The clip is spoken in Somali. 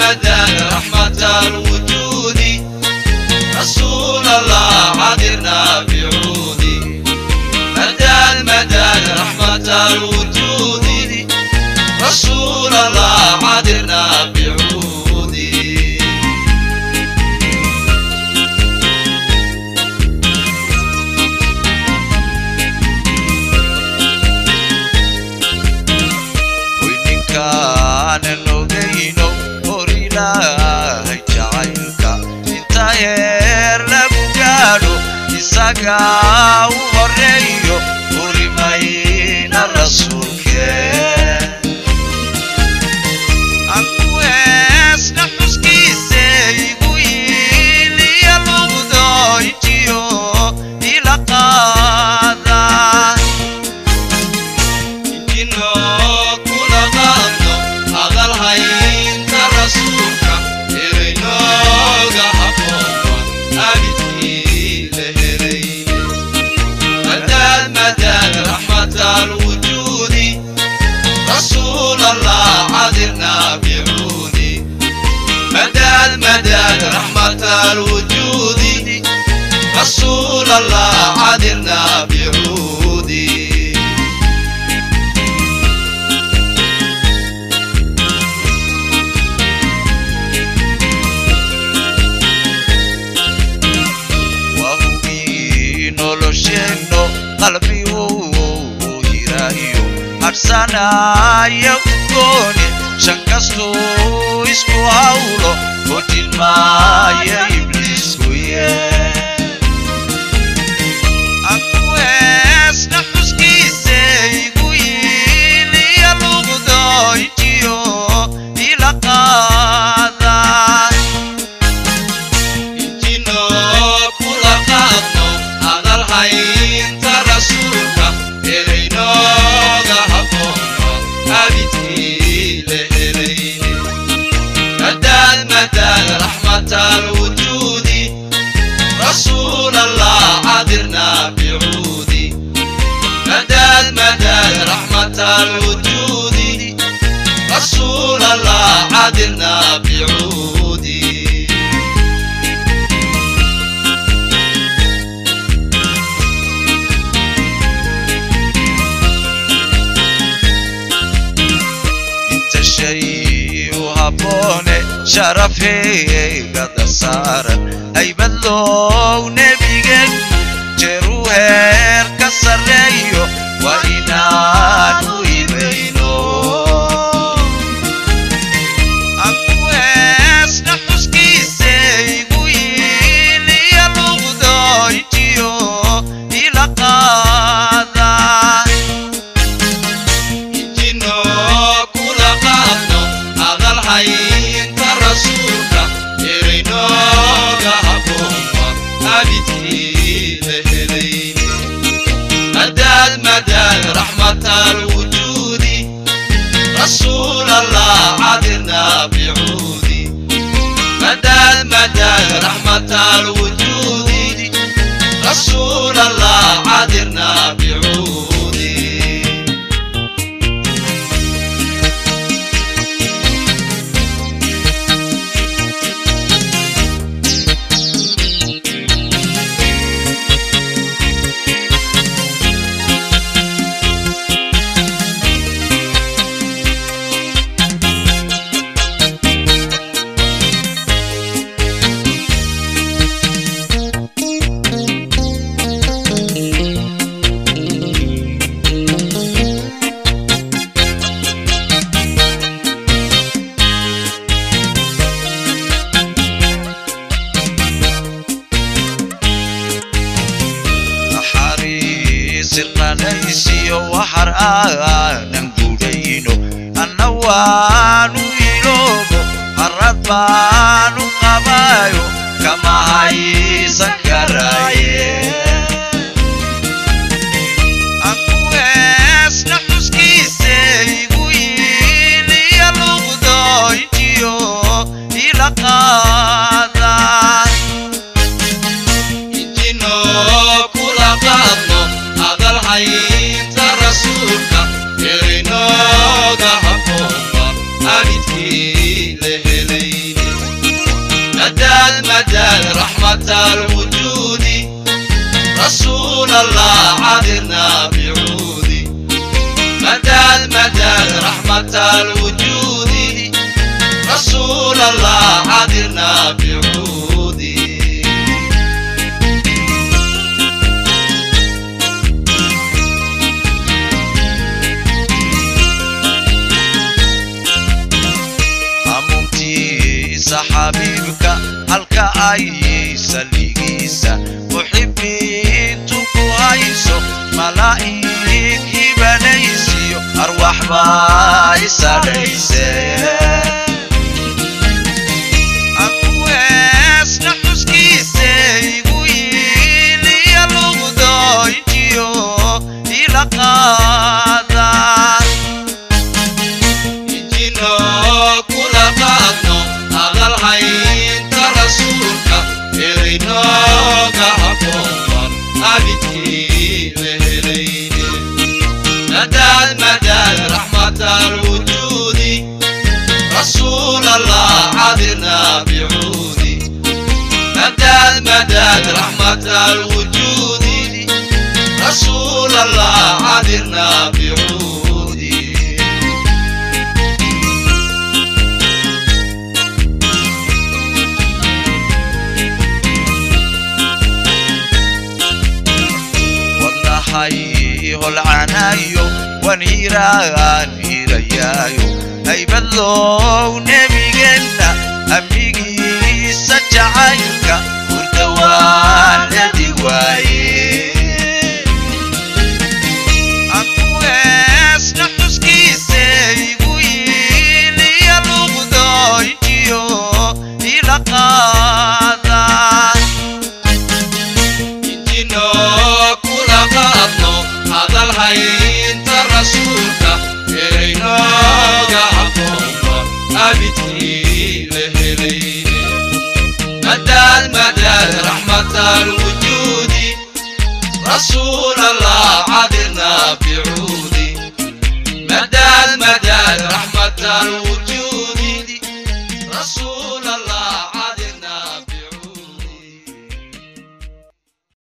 مدى رحمة الوجود رسول الله عذرنا بعودي مدى المدى رحمة الوجود رسول الله عذرنا بعودي weyninkaanan ogayno hor ilaahay jacaylka inta yeer lagu gaadho isagaa u horeeyo hurimayna rasuulkee aku heesna xuskiise igu yiiliya luqdooyjiyo ila qaada inoo kula qaadno hadal haynta rasuulka eraynooga habboonba abidkii la helayne madaad madaad raxmata alwujuudi rasuul allah cadirna bicuudi madaad madaad raxmata alwujuudi rasuul allah cadirna bicuudi wahugii nolosheenno qalbi uu hiraayo hadhsanaya ugooni shan kastuu isku hawlo hojin maaya ibliiskuye aku heesna xuskiise igu yiiliya luqdooyjiyo ila qaada intinoo kula qaadno hadal haynta rasuulka eraynooga habboonba abidkii la helayne madaad madaad raxmata alwujuudi rasuul allah cadirna bicuudi madaad madaad raxmata alwujuudi rasuul allah cadirna bicuudi inta shay u habboone sharafeegada saaran haybadlow nebigeen jeeru heer ka sarreeyo waa inaanu imayno aku heesna xuskiise igu yiiliya luqdooyjiyo ila qaada intinoo kula qaadno hadal haynta rasuulka eraynooga habboonba abidkii la helayne madaad madaad raxmata alwujuudi rasuul allah cadirna bicuudi madaad madaad raxmata alwujuudi rasuul allah cadirna bicuudi naxariisirnanaysiyo waxar aanan gudhayno anna waanu iloobo harad baanu qabaayo kama haysan karaaye aku heesna xuskiise igu yiiliya luqdooyjiyo ila qaada intinoo kula qaadno hadal haynta rasuulka eraynooga habboonba abidkii la helay مدد مدد رحمة الوجود رسول الله عذرنا بعودي مدد مدد رحمة الوجود رسول الله عذرنا بعودي hamuumtiisa xabiibka halka ay saligiisa muxibiintu ku hayso malaa'ig hibanaysiyo arwax baa isadhayse akuweesna xuskiisa igu yiiliya lugdoyntiyo ila qaadaan injino kula qaadno hadal haynta rasuulka erinooga habboonban abidkii la helayne madad madad raxmat alwujuudi rasuul allah cadirna bicuudi madad madad raxmat alwujuudi rasuul allah cadirna bicuudi wadnahay holcanayo wan hiraan hirayaayo haybadlow nebigeenna amnigiisa jacaylka hurdawaanadi waaye akuweesna xuskiisa igu yiiliya luqdoyntiyo ila qaadaan injino kula qaadno hadal haynta rasuulka eraynooga habboonba abidkii la helayne madad madad raxmat alwujuudi rasuul allah cadirna bicuudi madad madad raxmat alwujuudi